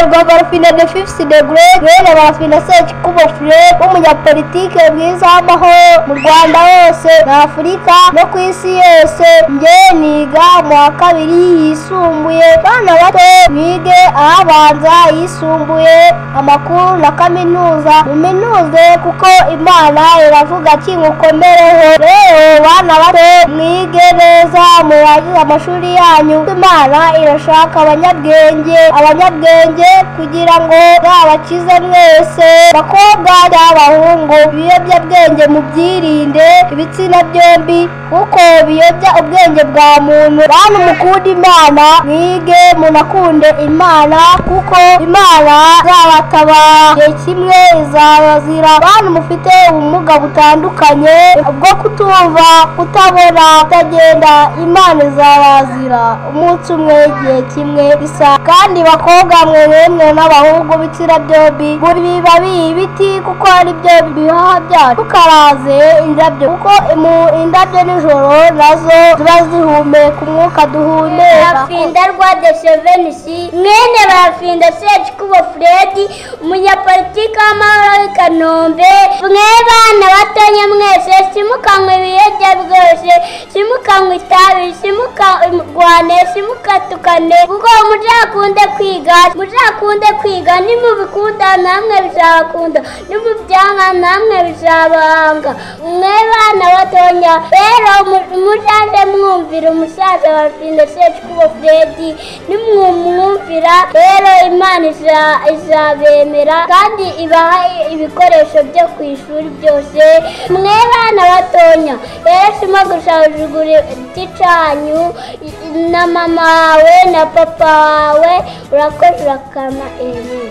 Barafina the fifth degré Bene Barafina Sekikubo Fred w'umunyapolitike mwiza w'amahoro mu Rwanda hose na Afurika no ku isi yose njye niga mu wa kabiri yisumbuye bana bato mwige ahabanza yisumbuye amakuru na kaminuza muminuze kuko imana iravuga ati mukomereho rero bana bato mwige neza murangize amashuri yanyu imana irashaka abanyabwenge abanyabwenge kugira ngo zabakize mwese bakobwa n'abahungu ibiyobyabwenge mubyirinde ibitsina byombi kuko biyobya ubwenge bwa muntu bantu mukunda imana mwige munakunde imana kuko imana izabatabara igihe kimwe izabazira bantu mufite ubumuga butandukanye bwo kutumva kutabona kutagenda imana izabazira umunsi umwe igihe kimwe bisa kandi bakobwa mwe mwemwe n'abahungu bitsina byombi buri bibabi ibiti kuko ari byo bihaha byacu tukaraze indabyo kuko mu indabyo nijoro nazo ziba zihumeka umwuka duhumeka barafinda rwa desevenisi mwene barafinda sekikubo furedi umunyapolitiki w'amahoro w'i kanombe mwe bana batonya mwese simukanywa ibiyobya byose simukanywa itabi simurwane simukatukane kuko muzakunde kwiga muzakunde kwiga nimubikunda namwe bizabakunda nimubyanga namwe bizabanga mwe bana batonya rero mu- muzaze mwumvira umusaza wa Vinda Sekikubo Fredi nimwumwumvira rero Imana iza- izabemera kandi ibaha ibikoresho byo ku ishuri byose mwe bana batonya rero sima gusahurugura igicanyu na mama wawe na papa wawe urakoze urakama eee